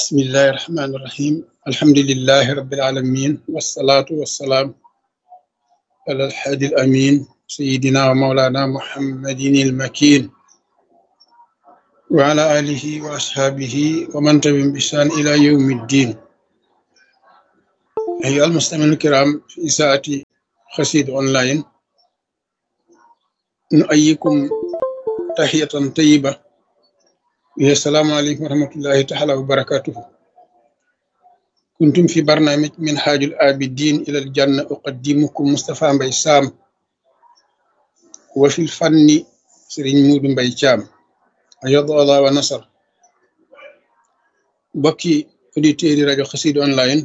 بسم الله الرحمن الرحيم الحمد لله رب العالمين والصلاة والسلام على الحادي الأمين سيدنا ومولانا محمد المكين وعلى آله وأصحابه ومن تبعهم بإحسان إلى يوم الدين أيها المستمعون الكرام في ساعة خسيد أونلاين نؤيكم تحية طيبة وهي السلام عليكم ورحمة الله تعالى وبركاته كنتم في برنامج من حاج الآبدين إلى الجنة أقدمكم مصطفى مبي سام وفي الفن سرين مود مبي شام أيض الله ونصر بكي auditeurs yi rajo xasid online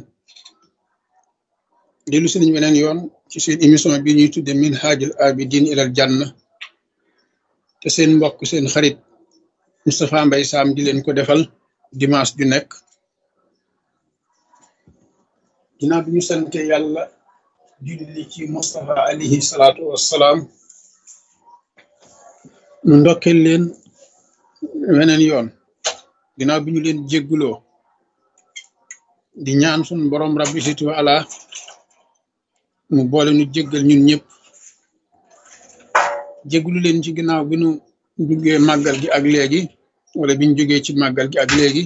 dellu si nañ weneen yoon ci seen émission bi ñuy tudde min haajul abidin ilal janna te seen mbokk seen xarit Moustapha Mbaye Sam di leen ko defal dimanche ju nekk ginnaaw bi ñu sante yàlla julli ci Moustapha alayhi salaatu wassalaam nu ndokkeel leen weneen yoon ginnaaw bi ñu leen jégguloo di ñaan sun borom rabbi situ ala mu boole nu jéggal ñun ñëpp jéggulu leen ci ginnaaw bi nu duggee màggal gi ak léegi wala biñ jógee ci màggal gi ak léegi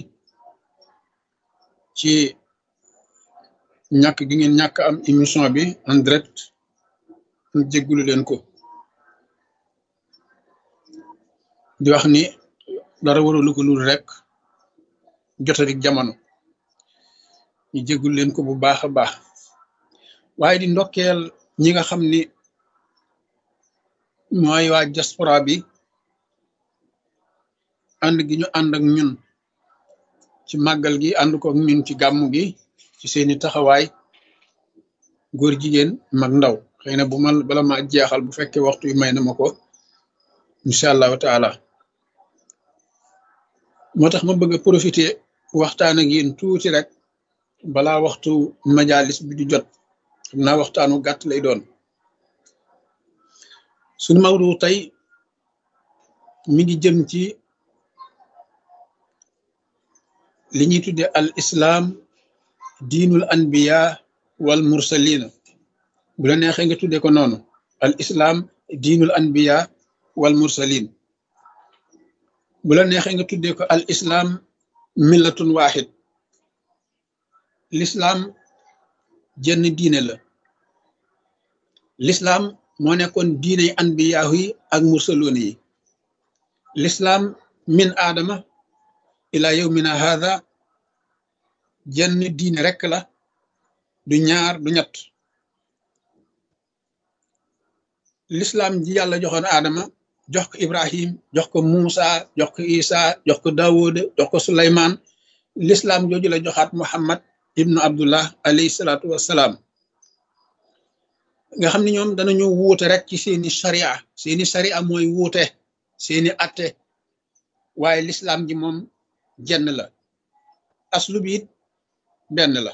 ci ñàkk gi ngeen ñàkk am émission bi en direct ñu jéggulu leen ko di wax ni dara waralu ko lul rek jotadik jamono ñu jéggul leen ko bu baax a baax waaye di ndokkeel ñi nga xam ni mooy waa diaspora bi ànd gi ñu ànd ak ñun ci màggal gi ànd ko ak ñun ci gàmmu gi ci seeni taxawaay góor jigéen mag ndaw xëy na bu ma bala ma jeexal bu fekkee waxtu yu may na ma ko incha allahu taala moo tax ma bëgg a profiter waxtaan ak yéen tuuti rek balaa waxtu majalis bi di jot xam naa waxtaanu gàtt lay doon suñu mawdu tey mi ngi jëm ci li ñuy tudde al islam diinul anbiya wal mursalina bu la neexee nga tudde ko noonu al islam diinul anbiya wal mursalin bu la neexee nga tudde ko al islam millatun wahid l'islam jenn diine la l'islam moo nekkoon diiney anbiyaahu yi ak mursaloon yi l'islam min aadama ila yawmina hadha jenn diine rekk la du ñaar du ñett l'islam ji yàlla joxoon aadama jox ko ibrahim jox ko muusa jox ko isa jox ko daawuda jox ko suleymaan l'islam jooju la joxaat muhammad ibnu abdullah alayhi salaatu wassalaam nga xam ne ñoom danañu wuute rek ci seeni sharia seeni sharia mooy wuute seeni atte waaye l'islam ji moom jenn la aslu bi it benn la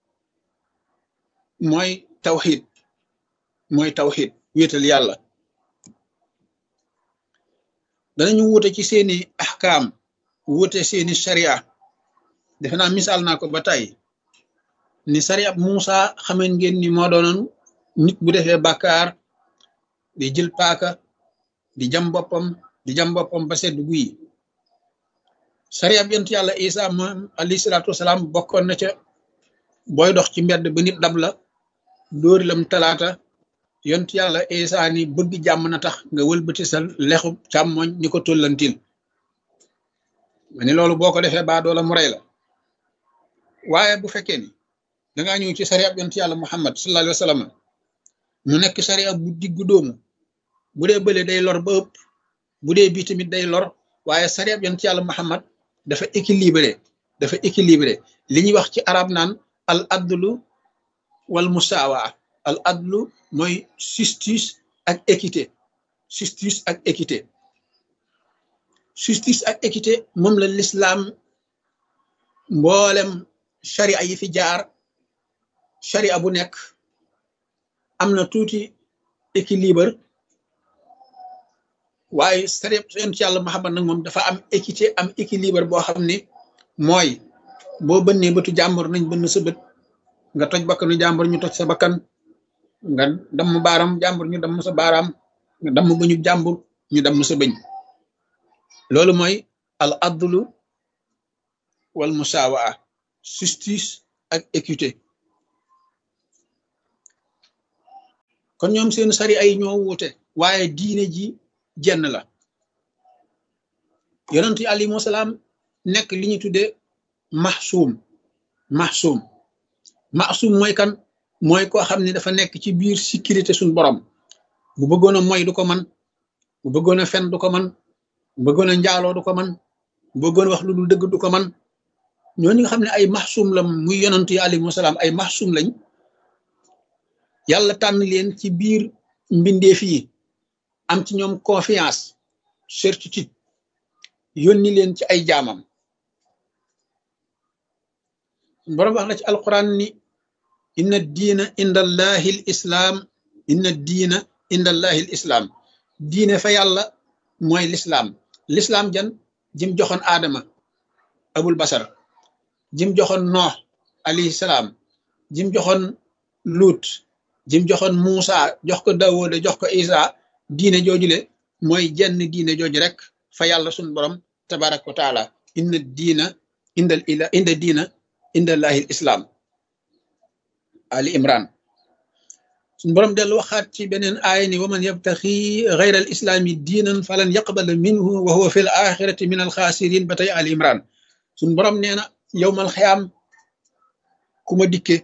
mooy tawxid mooy tawxid wéetal yàlla danañu wuute ci seeni ahkaam wuute seeni sharia defe naa misaal naa ko ba tey ni sharia Muusa xameen ngeen ni moo doonoon nit bu defee bàkkaar di jël paaka di jam boppam di jam boppam ba sedd guyi sharia yonent yàlla Isa moom alayhi salaatu wasalaam bokkoon na ca booy dox ci mbedd ba nit dab la dóori lam talaata yonent yàlla Isa ni bëgg jàmm na tax nga wëlbati sa lexu càmmoñ ni ko tollantil ma ni loolu boo ko defee baa doola mu rey la waaye bu fekkee ni dangaa ñëw ci sariya yonent yàlla Muhammad sallallahu alayhi wa sallam mu nekk sariya bu diggu doomu bu dee bële day lor ba ëpp bu dee bii tamit day lor waaye sariya yonent yàlla Muhammad dafa équilibré dafa équilibré li ñuy wax ci arab naan al adlu wal musaawa al adlu mooy justice ak équité justice ak équité justice ak équité moom la l'islam mboolem sharia yi fi jaar sharia bu nekk am na tuuti équilibre waaye sharia yonent yàlla Muhammad nag moom dafa am équité am équilibre boo xam ni mooy boo bënnee bëtu jàmbur nañ bënn sa bët nga toj bakkanu jàmbur ñu toj sa bakkan nga damm baaram jàmbur ñu damm sa baaraam nga damm bëñu jàmbur ñu damm sa bëñ loolu mooy al adlu wal musawaa justice ak équité kon ñoom seen sari ay ñoo wuute waaye diine ji jenn la yonent yi alayhimu salaam nekk li ñu tuddee maxsuum maxsuum maxsuum mooy kan mooy koo xam ne dafa nekk ci biir sécurité suñ borom bu bëggoon a moy du ko man bu bëggoon a fen du ko man bu bëggoon a njaaloo du ko man bu bëggoon wax lu dul dëgg du ko man ñooñu nga xam ne ay maxsuum la muy yonent yi alayhimu salaam ay maxsuum lañ yàlla tànn leen ci biir mbindeef yi am ci ñoom confiance certitude yónni leen ci ay jaamam borom wax na ci alquran ni inna diina inda allahi l islaam inna diina inda allahi l islaam diine fa yàlla mooy lislaam lislaam jan jim joxoon aadama abul basar jim joxoon noox alayhi salaam jim joxoon luut jim joxoon muusa jox ko dawooda jox ko isa diine joojule mooy jenn diine jooju rek fa yàlla sun borom tabaraka wa taala inna diina indal ila inda diina indallahi l islaam ali imran suñ borom dellu waxaat ci beneen aaya ni waman yabtaxi gayra al islaami diinan falan yaqbala minhu wa huwa fi l axirati min al xaasirin ba tey ali imran suñ borom nee na yowmal xiyaam ku ma dikke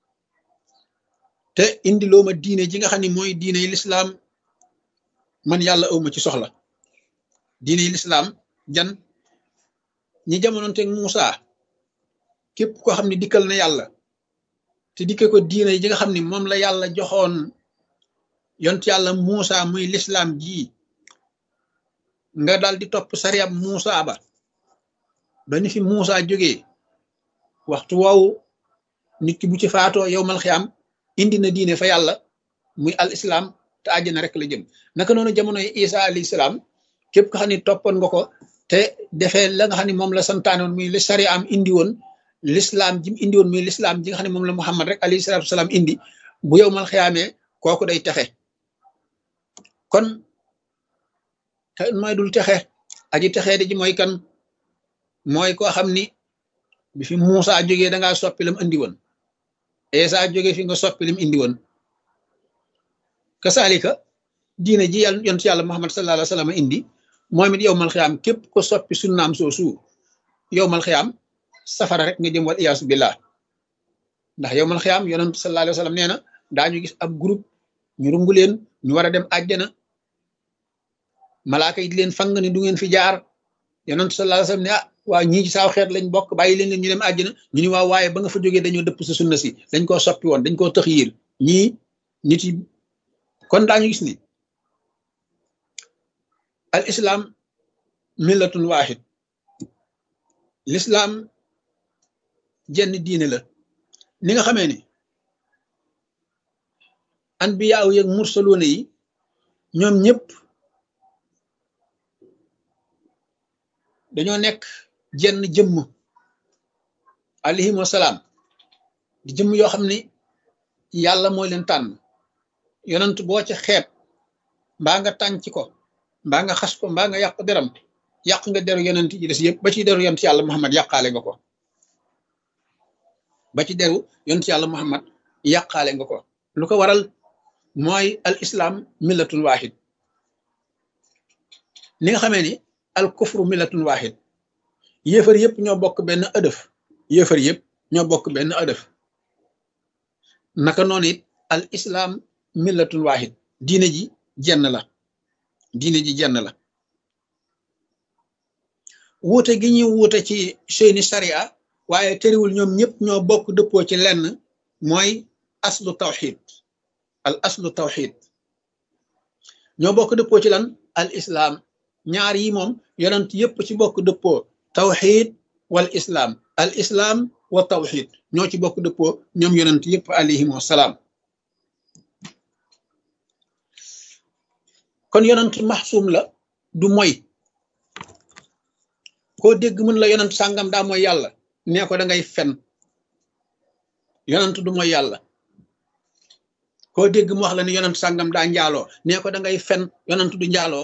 te indi loo ma diine ji nga xam ne mooy diine yi lislaam man yàlla awma ci soxla diine yi lislaam jan ñi jamonoonteeg Muusa képp koo xam ne dikkal na yàlla te dikke ko diine ji nga xam ne moom la yàlla joxoon yont yàlla Muusa muy lislaam ji nga dal di topp sariyab Muusa ba ba ni fi Muusa jógee waxtu woowu nit ki bu ci faatoo yow mal xiyaam indi na diine fa yàlla muy al islam te àjjana rek la jëm naka noonu jamonoy isa alayhi salaam képp ko xam ne toppoon nga ko te defee la nga xam ne moom la santaanoon muy li sari am indi woon l'islam ji mu indi woon muy l'islam ji nga xam ne moom la muhammad rek alayhi salaatu salaam indi bu yow mal xiyaamee kooku day texe kon te mooy dul texe aji texee di ji mooy kan mooy koo xam ni bi fi Muusa jógee da ngaa soppi lam indi woon Esa jóge fi nga soppi lim indi woon kasaalika diine ji yàlla yont yàlla Muhammad sallallahu alayhi wa sallam indi moom it yowmal xiyaam képp ko soppi sunnaam soosu yowmal xiyaam safara rek nga jëm wal iyaasu billah ndax yowmal xiyaam yonent sallallahu alayhi wa sallam nee na daañu gis ab groupe ñu rungu leen ñu war a dem àjjana malaaka yi di leen fang ni du ngeen fi jaar yonent sallallahu alayhi wa sallam ne ah waa ñii ci saaw xeet lañ bokk bàyyi leen leen ñu dem àjjana ñu ni waaw waaye ba nga fa jógee dañoo dëpp sa sunna si dañ koo soppi woon dañ koo tëx yiir ñii nit yi kon daañu gis ni al islam millatun waahid l'islam jenn diine la ni nga xamee ni anbiyaaw yeeg mursaloona yi ñoom ñëpp dañoo nekk jenn jëmm alayhim wasalaam di jëmm yoo xam ni yàlla mooy leen tànn yonent boo ca xeeb mbaa nga tànc ko mbaa nga xas ko mbaa nga yàq deram yàq nga deru yonent yi des yëpp ba ci deru yonent yàlla muhammad yàqaale nga ko ba ci deru yonent yàlla muhammad yàqaale nga ko lu ko waral mooy al islam millatun wahid ni nga xamee ni al kufru millatun wahid yéefar yëpp ñoo bokk benn ëdëf yéefar yëpp ñoo bokk benn ëdëf naka noonu it al islam millatun wahid diine ji jenn la diine ji jenn la wuute gi ñuy wuute ci seeni sharia waaye tëriwul ñoom ñëpp ñoo bokk dëppoo ci lenn mooy aslu tawxid al aslu tawxid ñoo bokk dëppoo ci lan al islam ñaar yi moom yonent yëpp ci bokk dëppoo tawxid wal islam al islam wa tawxid ñoo ci bokk dëppoo ñoom yonent yëpp alayhim wasalaam kon yonent maxsuum la du moy koo dégg mën la yonent sàngam daa mooy yàlla nee ko da ngay fen yonant du mooy yàlla koo dégg mu wax la ni yonant sàngam daa njaaloo nee ko da ngay fen yonant du njaaloo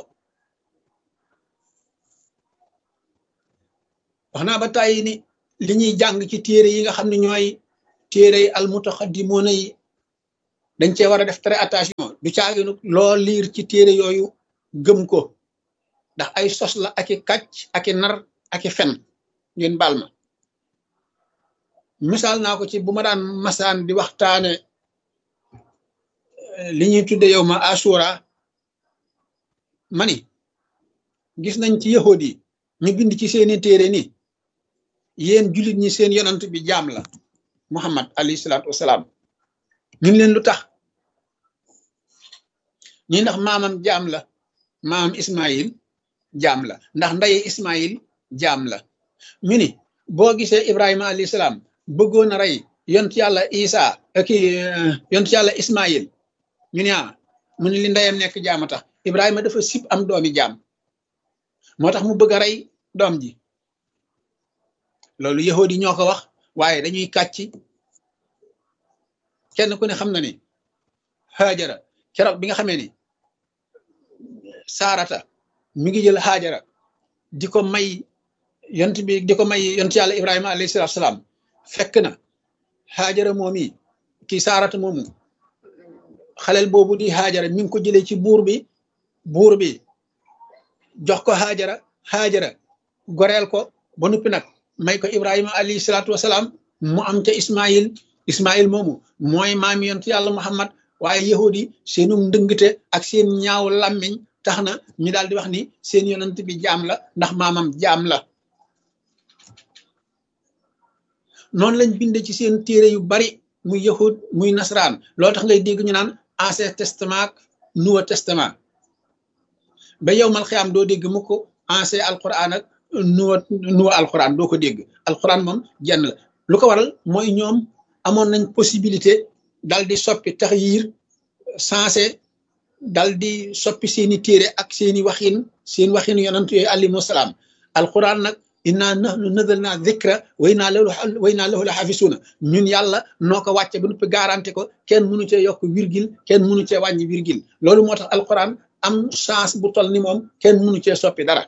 wax naa ba tàyyi ni li ñuy jàng ci téere yi nga xam ne ñooy téere yi almutaxaddimoona yi dañ cee war a def très attention du caaginu loo liir ci téere yooyu gëm ko ndax ay sos la aki kàcc aki nar aki fen ngeen baal ma misaal naa ko ci bu ma daan masaan di waxtaane li ñuy tudde yow ma asura mani gis nañ ci yahud yi ñu bind ci seeni téere ni yéen jullit ñi seen yonant bi jaam la muhammad alayhi salaatu wasalaam ñun leen lu tax ñi ndax maamam jaam la maamam ismail jaam la ndax ndaye ismail jaam la ñu ni boo gisee ibrahima alayhi salaam bëggoon a rey yont yàlla isa ki yont yàlla ismail ñu ne ah mu ne li ndeyam nekk jaama tax ibrahima dafa sib am doomi jaam moo tax mu bëgg a rey doom ji loolu yahud yi ñoo ko wax waaye dañuy kàcc kenn ku ne xam na ni xaajara keroog bi nga xamee ni saarata mi ngi jël xaajara di ko may yont bi di ko may yont yàlla ibrahima alayhi salaatu salaam fekk na xaajara moom yi kii saarata moomu xaleel boobu di xaajara mi ngi ko jëlee ci buur bi buur bi jox ko xaajara xaajara goreel ko ba noppi nag may ko ibrahima alayhi salaatu wasalaam mu am ca ismail ismail moomu mooy maami yontu yàlla muhammad waaye yahudi seenu ndëngte ak seen ñaaw làmmiñ tax na ñu daal di wax ni seen yonent bi jaam la ndax maamam jaam la noonu lañ binde ci seen téere yu bari muy yahud muy nasaraan loolu tax ngay dégg ñu naan ancien testament nouveau testament ba yow mal xiyaam doo dégg mu ko ancien alquran ak nouveau nouveau alquran doo ko dégg alquran moom jenn la lu ko waral mooy ñoom amoon nañ possibilité dal di soppi tax yiir sensé dal di soppi seeni téere ak seeni waxin seen waxin yonant yooyu alayhimu salaam alquran nag inna nahnu nazalna dhikra wa inna lahu wa inna lahu la xafisuuna ñun yàlla noo ko wàcce ba noppi garanti ko kenn mënu cee yokk virgule kenn mënu cee wàññi virgule loolu moo tax alquran am chance bu tol ni moom kenn mënu cee soppi dara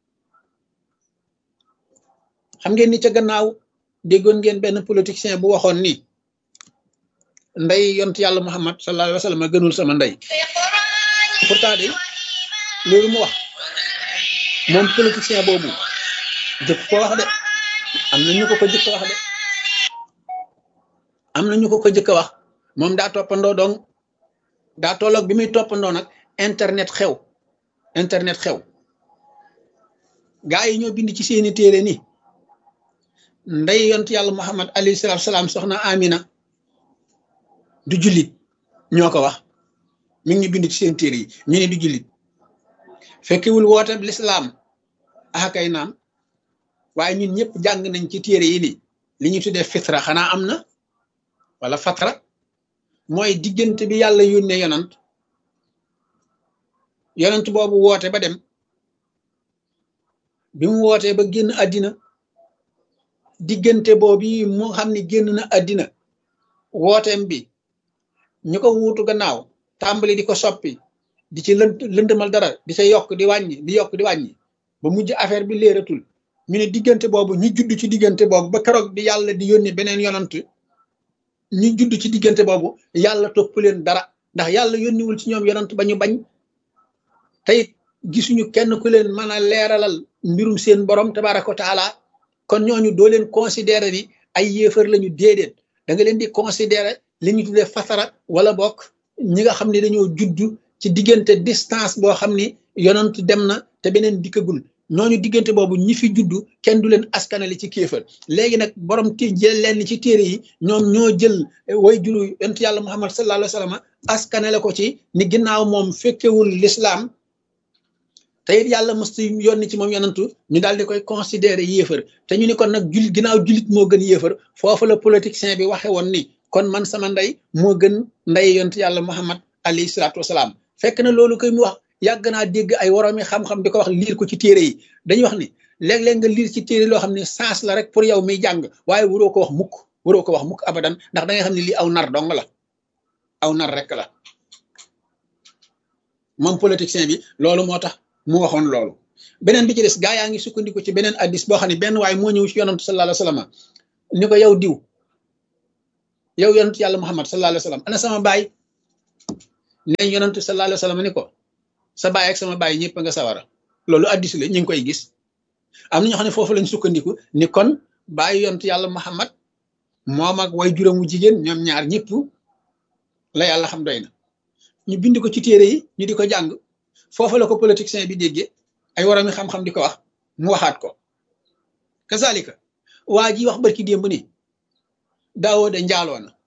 xam ngeen ni ca gannaaw déggoon ngeen benn politicien bu waxoon ni ndey yont yàlla muhammad sallallahu alayhi wa sallam gënul sama ndey pourtant de loolu mu wax moom politicien boobu jëkk ko wax de am na ñu ko ko jëkk wax de am na ñu ko ko jëkk wax moom daa toppandoo donc daa tolloog bi muy toppandoo nag internet xew internet xew gaa yi ñoo bind ci seeni téere ni ndey yont yàlla muhammad alayhi salaatu salaam soxna amina du jullit ñoo ko wax mi ngi bind ci seen téere yi ñu ne du jullit fekkewul woote lislaam akay naam waaye ñun ñëpp jàng nañ ci téere yi ni li ñu tuddee fitra xanaa am na wala fatra mooy diggante bi yàlla yónnee yonant yonant boobu woote ba dem bi mu wootee ba génn àddina diggante boobu mu xam ni génn na àddina wooteem bi ñu ko wuutu gannaaw tàmbali di ko soppi di ci lënt lëndëmal dara di ca yokk di wàññi di yokk di wàññi ba mujj affaire bi léeratul ñu ne diggante boobu ñu judd ci diggante boobu ba keroog bi yàlla di yónni beneen yonant ñu judd ci diggante boobu yàlla topp leen dara ndax yàlla yónniwul ci ñoom yonant ba ñu bañ tey gisuñu kenn ku leen mën a leeralal mbirum seen borom tabaraka wa taala kon ñooñu doo leen considérer ni ay yéefar lañu déedéet da nga leen di considérer li ñu tuddee fatara wala bokk ñi nga xam ne dañoo judd ci diggante distance boo xam ni yonant dem na te beneen dikkagul ñooñu diggante boobu ñi fi juddu kenn du leen askanale ci kéefër léegi nag borom ti jël leen ci téere yi ñoom ñoo jël way juru yonent yàlla muhammad sallallahu alayhi wa sallam askanale ko ci ni ginnaaw moom fekkewul lislaam te it yàlla mësta yónni ci moom yonantu ñu daal di koy considérer yéefër te ñu ni kon nag julit ginnaaw julit moo gën yéefër foofu la politicien bi waxe woon ni kon man sama ndey moo gën ndey yonent yàlla muhammad alayhi salaatu wasalaam fekk na loolu koy mu wax yàgg naa dégg ay woroomi xam-xam di ko wax liir ko ci téere yi dañuy wax ni léeg-léeg nga liir ci téere loo xam ne sens la rek pour yow miy jàng waaye waroo ko wax mukk waroo ko wax mukk abadan ndax da nga xam ne lii aw nar dong la aw nar rek la moom politicien bi loolu moo tax mu waxoon loolu beneen bi ci des gaa yaa ngi sukkandiku ci beneen addis boo xam ne benn waaye moo ñëw ci yonantu sallallahu alayhi wasallam ni ko yow diw yow yonantu yàlla muhammad sallallahu alayhi wasallam ana sama baay neñ yonantu sallallahu alayhi wasallam ni ko sa baay ak sama baay ñëpp nga sawara loolu addis la ñu ngi koy gis am na ñoo xam ne foofu lañ sukkandiku ni kon bàyyi yontu yàlla muhammad moom ak way juróomu jigéen ñoom ñaar ñëpp la yàlla xam doy na ñu bind ko ci téere yi ñu di ko jàng foofu la ko politicien bi déggee ay warami xam-xam di ko wax mu waxaat ko kazalika waa ji wax barki démb ni daawoo de njaaloo na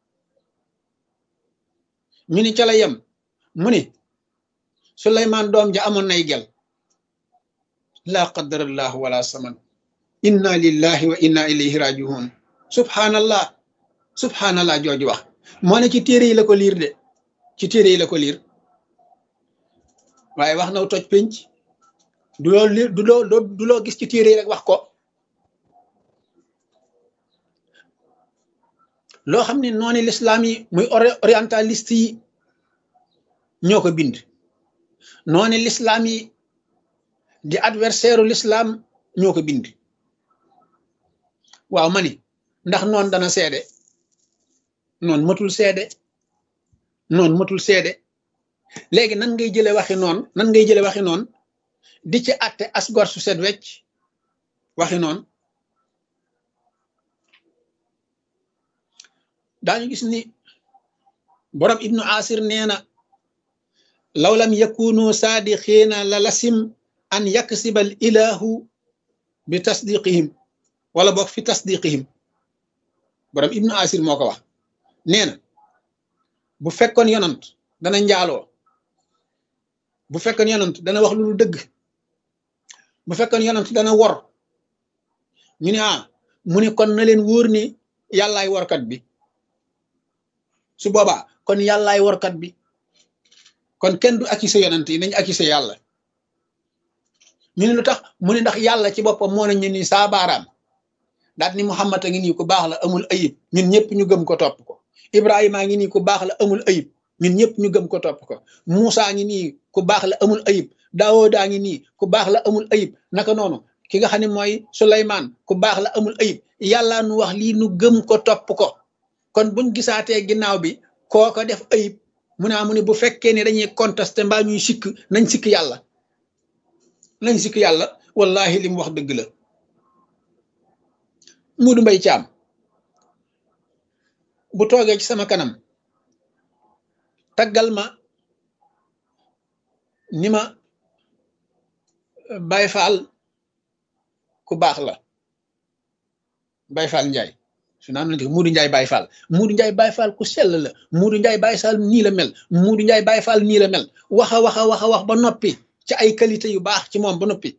ñu ni ca la yem mu ni suleymaan doom ja amoon nay gel laa qadarallahu wala saman inna lillahi wa inna ilayhi rajiun subhanallah subhanallah jooju wax moo ne ci téere yi la ko liir de ci téere yi la ko liir waaye wax na toj pénc du loo li du loo du loo gis ci téere yi rek wax ko loo xam ne noonu lislaam yi muy orientaliste yi ñoo ko bind noonu lislaam yi di adversaire l'islam ñoo ko bind waaw ma ni ndax noon dana seede noon matul seede noon matul seede léegi nan ngay jële waxi noon nan ngay jële waxi noon di ci àtte asgor su set wecc waxi noon daañu gis ni borom ibnu asir nee na law lam yakunu saadiqiina la lasim an yaksibal ilahu bi tasdiqihim wala boog fi tasdiqihim borom ibnu asir moo ko wax nee na bu fekkoon yonant dana njaaloo bu fekkoon yonant dana wax lu lu dëgg bu fekkoon yonant dana wor ñu ne ah mu ne kon na leen wóor ni yàllaay workat bi su boobaa kon yàllaay workat bi kon kenn du accusé yonant yi nañ accusé yàlla ñu ne lu tax mu ne ndax yàlla ci boppam moo nañu ni saa baaraam daal ni Muhammad a ngi nii ku baax la amul ayib ñun ñëpp ñu gëm ko topp ko Ibrahima a ngi nii ku baax la amul ayib ñun ñëpp ñu gëm ko topp ko Moussa ngi nii ku baax la amul ayib Daawuda ngi nii ku baax la amul ayib naka noonu ki nga xam ne mooy Suleymaan ku baax la amul ayib yàlla nu wax lii nu gëm ko topp ko kon buñ gisaatee ginnaaw bi kooko def ayib mu ne mu ne bu fekkee ne dañuy contesté mbaa ñuy sikk nañ sikk yàlla nañ sikk yàlla wallahi li mu wax dëgg la Muudu Mbay Caam bu toogee ci sama kanam taggal ma ni ma Baay Faal ku baax la Baay Faal Njaay su naan nañ ko Muudu Njaay Baay Faal Muudu Njaay Baay Faal ku sell la Muudu Njaay Baay Faal nii la mel Muudu Njaay Baay Faal nii la mel waxa waxa waxa wax ba noppi ci ay qualité yu baax ci moom ba noppi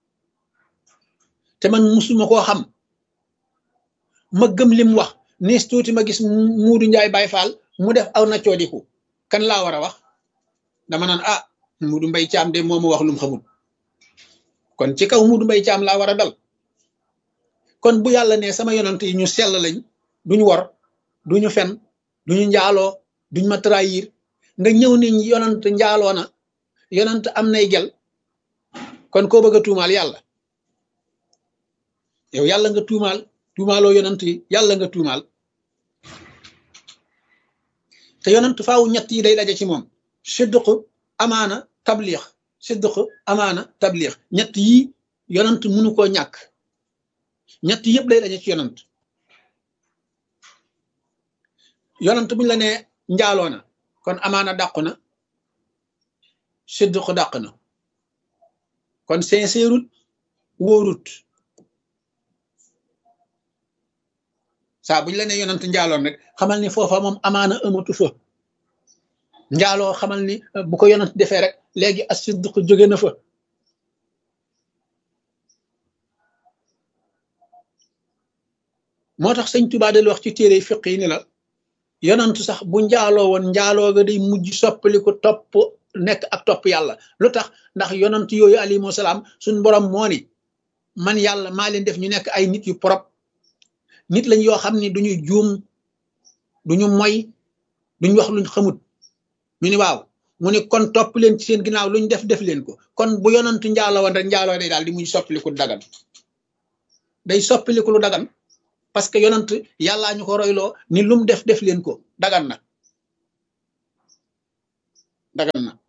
te man musuma koo xam ma gëm lim wax nees tuuti ma gis muudu njaay baay faal mu def aw na coodiku kan laa war a wax dama naan ah muudu mbay caam de moo ma wax lum xamul kon ci kaw muudu mbay caam laa war a dal kon bu yàlla ne sama yonant yi ñu sell lañ duñu wor duñu fen duñu njaaloo duñ ma trahir nga ñëw ni yonant njaaloo na yonant am nay gel kon koo bëgg a tuumaal yàlla yow yàlla nga tuumaal tuumaaloo yonant yi yàlla nga tuumaal te yonant faaw ñett yi day daje ci moom sidq amaana tabliix sidq amaana tabliix ñett yi yonant mënu koo ñàkk ñett yëpp day daje ci yonant yonant buñ la nee njaaloo na kon amaana dàqu na sidq dàq na kon sincèrut wóorut saa buñ la ne yonant njaaloon rek xamal ni foofa moom amaana amatu fa njaaloo xamal ni bu ko yonant defee rek léegi as sidq jóge na fa moo tax sëñ Tuubaa del wax ci téere fiq yi ni la yonant sax bu njaaloo woon njaaloo ga day mujj soppali ko topp nekk ak topp yàlla lu tax ndax yonant yooyu alayhimu salaam suñ borom moo ni man yàlla maa leen def ñu nekk ay nit yu propre nit lañ yoo xam ni duñu juum duñu moy duñ wax luñ xamut ñu ni waaw mu ni kon topp leen ci seen ginnaaw luñ def def leen ko kon bu yonantu njaalo woon rek njaaloo day daal di muy soppiliku dagan day soppiliku lu dagan parce que yonant yàllaa ñu ko royloo ni lum def def leen ko dagan na dagan na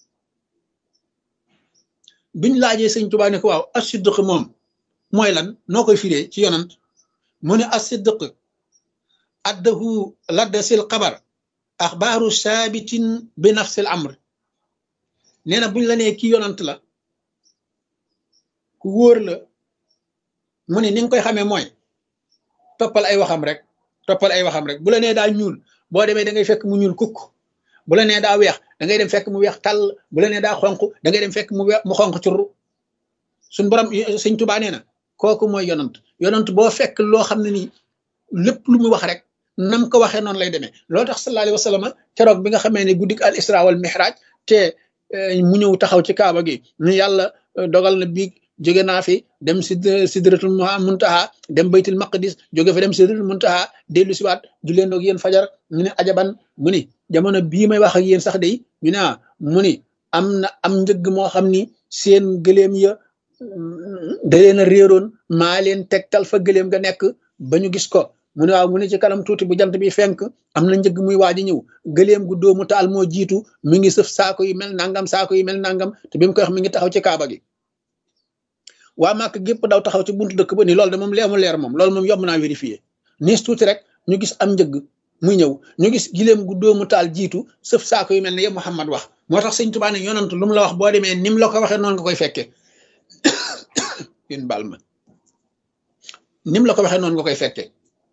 biñ laajee sëñ Tuubaa ne ko waaw as-siddiq moom mooy lan noo koy firee ci yonant mu ne as-siddiq addahu ladda sil xabar axbaaru saabitin bi nafsil amr nee na buñ la nee kii yonant la ku wóor la mu ne ni nga koy xamee mooy toppal ay waxam rek toppal ay waxam rek bu la nee daa ñuul boo demee da ngay fekk mu ñuul kukk bu la nee daa weex da ngay dem fekk mu weex tàll bu la nee daa xonq da ngay dem fekk mu weex mu xonq curru suñ borom sëñ Tuubaa nee na kooku mooy yonant yonant boo fekk loo xam ne nii lépp lu mu wax rek nam ko waxee noonu lay demee loo tax sallallahu alayhi wa sallam keroog bi nga xamee ne guddik al isra wal mihraj te mu ñëw taxaw ci kaaba gi ñu yàlla dogal na biig jóge naa fi dem sid sidratul muntaha dem baytul maqdis jóge fa dem sidratul muntaha dellu siwaat du leen doog yéen fajar ñu ne ajaban mu ni jamono bii may wax ak yéen sax day ñu ne mu ni am na am njëgg moo xam ni seen gëléem ya da leen a réeroon maa leen tegtal fa gëléem nga nekk ba ñu gis ko mu ne waaw mu ne ci kanam tuuti bu jant bi fenk am na njëgg muy waaj a ñëw gëléem gu doomu taal moo jiitu mi ngi sëf saako yi mel nangam saako yi mel nangam te bi mu koy wax mi ngi taxaw ci kaaba gi waa màkk gépp daw taxaw ci buntu dëkk ba ni loolu de moom leemu leer moom loolu moom yomb naa vérifier niis tuuti rek ñu gis am njëgg muy ñëw ñu gis giléem gu doomu taal jiitu sëf saako yu mel ne yëpp Muhammad wax moo tax sëñ Tuubaa ne yonant lu mu la wax boo demee ni mu la ko waxee noonu nga koy fekkee yéen baal ma ni mu la ko waxee noonu nga koy fekkee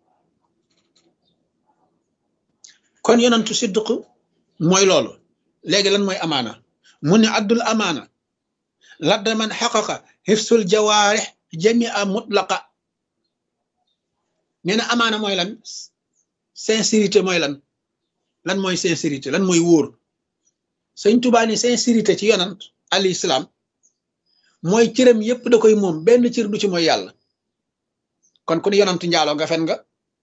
kon yonantu siddiq mooy loolu léegi lan mooy amaana mu ne addul amaana ladda man xaqaqa xifsul jawaarix jamia mutlaqa nee na amaana mooy lan sincérité mooy lan lan mooy sincérité lan mooy wóor sëñ Tuubaa ni sincérité ci yonant al islam mooy cëram yépp da koy moom benn cër du ci mooy yàlla kon ku ni yonantu njaaloo nga fen nga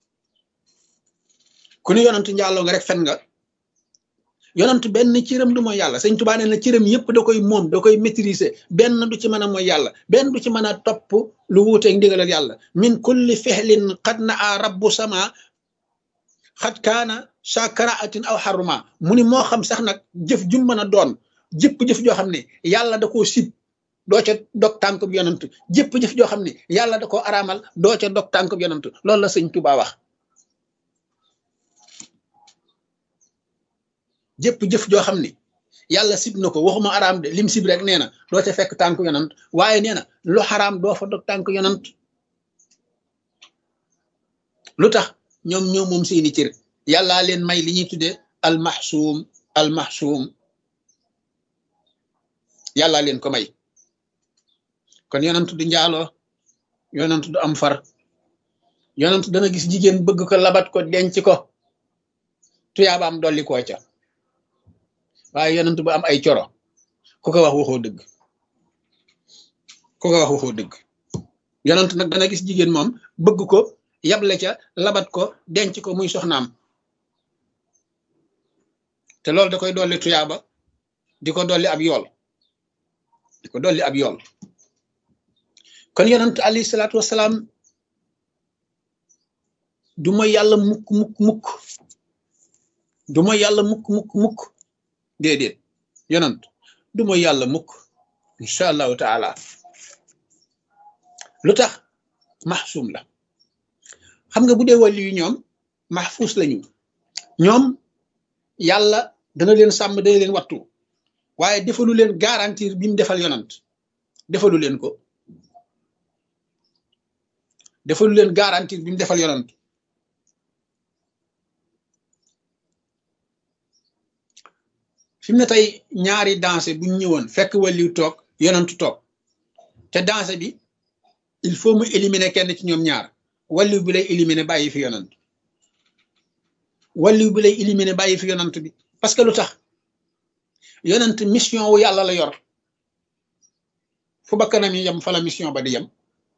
ku ni yonantu njaaloo nga rek fen nga yonantu benn cëram du mooy yàlla sëñ Tuubaa nee na cëram yépp da koy moom da koy maîtriser benn du ci mën a mooy yàlla benn du ci mën a topp lu wuuteeg ndigalal yàlla min kulli fexlin xad na a rabbu sama xat kaana sakaraatin aw xaruma mu ni moo xam sax nag jëf jum mën a doon jëpp jëf joo xam ne yàlla da koo sib doo ca dog tànkub yonant jëpp jëf joo xam ne yàlla da koo araamal doo ca dog tànkub yonant loolu la sëñ Tuubaa wax jëpp jëf joo xam ne yàlla sib na ko waxuma araam de lim sib rek nee na doo ca fekk tànk yonant waaye nee na lu xaraam doo fa dog tànk yonant lu tax ñoom ñoo moom seeni cër yàllaa leen may li ñuy tuddee almaxsuum almaxsuum yàllaa leen ko may kon yonant du njaaloo yonant du am far yonant dana gis jigéen bëgg ko labat ko denc ko tuyaabaam dolli koo ca waaye yonant bu am ay coro ku ko wax waxoo dëgg ku ko wax waxoo dëgg yonant nag dana gis jigéen moom bëgg ko yable ca labat ko denc ko muy soxnaam te loolu da koy dolli tuyaaba di ko dolli ab yool di ko dolli ab yool kon yonant alayhi salaatu wasalaam du mooy yàlla mukk mukk mukk du mooy yàlla mukk mukk mukk déedéet yonant du mooy yàlla mukk incha allahu taala lu tax maxsuum la xam nga bu dee wàllu yu ñoom maxfuus lañu ñoom yàlla dana leen sàmm dana leen wattu waaye defalu leen garantir bi mu defal yonant defalu leen ko defalu leen garantir bi mu defal yonant fi mu ne tey ñaari danse bu ñu ñëwoon fekk wàlliw toog yonantu toog te danse bi il faut mu éliminer kenn ci ñoom ñaar wàlliw bi lay éliminer bàyyi fi yonant wàlliw bi lay éliminer bàyyi fi yonant bi parce que lu tax yonant mission wu yàlla la yor fu bakkanam yi yem fa la mission ba di yem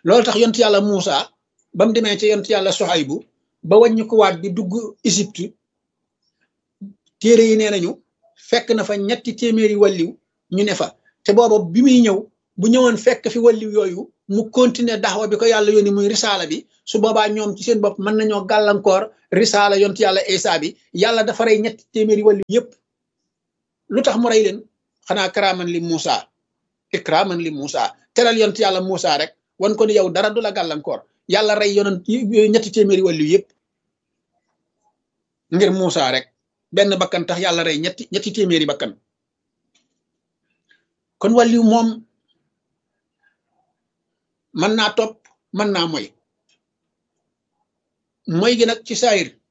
loolu tax yont yàlla Muusa ba mu demee ci yont yàlla Soxaybu ba wàññi ko waat di dugg Égypte téere yi nee nañu fekk na fa ñetti téeméeri walliw ñu ne fa te booba bi muy ñëw bu ñëwoon fekk fi walliw yooyu mu continuer daxwa bi ko yàlla yónni muy risaala bi su boobaa ñoom ci seen bopp mën nañoo gàllankoor risaala yont yàlla Isa bi yàlla dafa rey ñetti téeméeri walliw yépp lu tax mu rey leen xanaa karaaman li Muusa ikraaman li Muusa teral yont yàlla Muusa rek wan ko ni yow dara du la gàllankoor yàlla rey yonon ñetti téeméeri walliw yépp ngir Muusa rek benn bakkan tax yàlla rey ñetti ñetti téeméeri bakkan kon wàlliw moom mën naa topp mën naa moy moy gi nag ci saayir